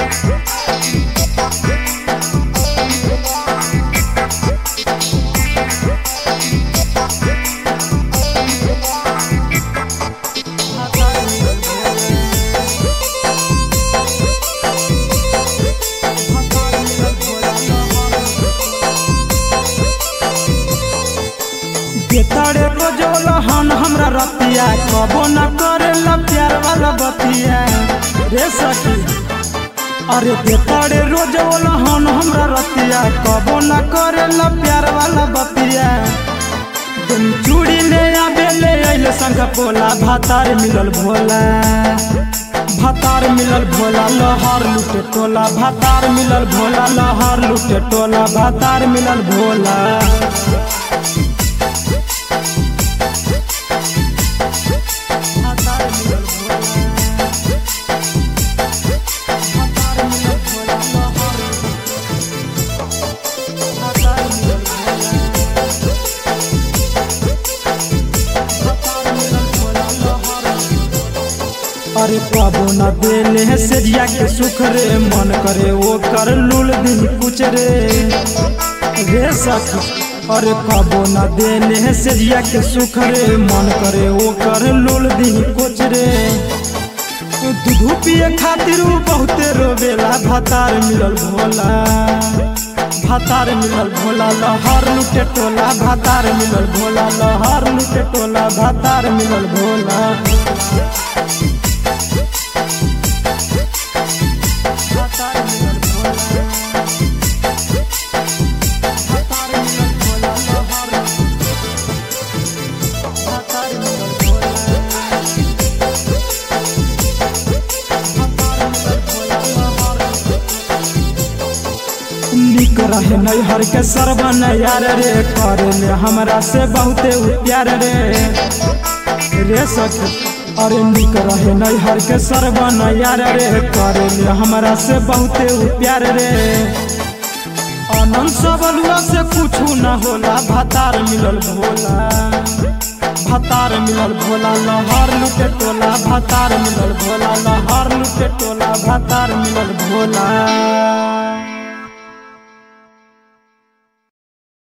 बेतरे रोजोल हन हमरा रतिया कबो न करेला प्यार वाला बतिया रे सखी अरे बेतरे रोजोल हन हमरा रतिया कबो न करेला प्यार वाला बतिया तुम चूड़ी ले आबे ले अइले संग पोला भातार मिलल भोला भातार मिलल भोला लहर लुटे टोला भातार मिलल भोला लहर लुटे टोला भातार मिलल भोला भातार मिलल भोला भातार मिलल भोला लहर भातार मिलल भोला भातार मिलल भोला लहर अरे पाबो न देले है सेजिया के सुख रे मन करे वो कर लूल दिन कुछ रे रे सखी अरे पाबो न देले है सेजिया के सुख रे मन करे वो कर लूल दिन कुछ रे दूध पिए खातिर उ बहुते रोवेला भातार मिलल भोला भातार मिलल भोला लहर लुटे टोला भातार मिलल भोला लहर लुटे टोला भातार मिलल भोला भातार मिलल भोला भातार मिलल भोला लहर भातार मिलल भोला भातार मिलल भोला लहर निक रहे नैहर के सरबन यार रे करे ले हमरा से बहुते उ प्यार रे रे सखी अरे निक रहे नैहर के सरबन यार रे करे ले हमरा से बहुते उ प्यार रे आनंद सबलुआ से कुछ न होला भातार मिलल भोला भातार मिलल भोला लहर लुटे टोला भातार मिलल भोला लहर लुटे टोला भातार मिलल भोला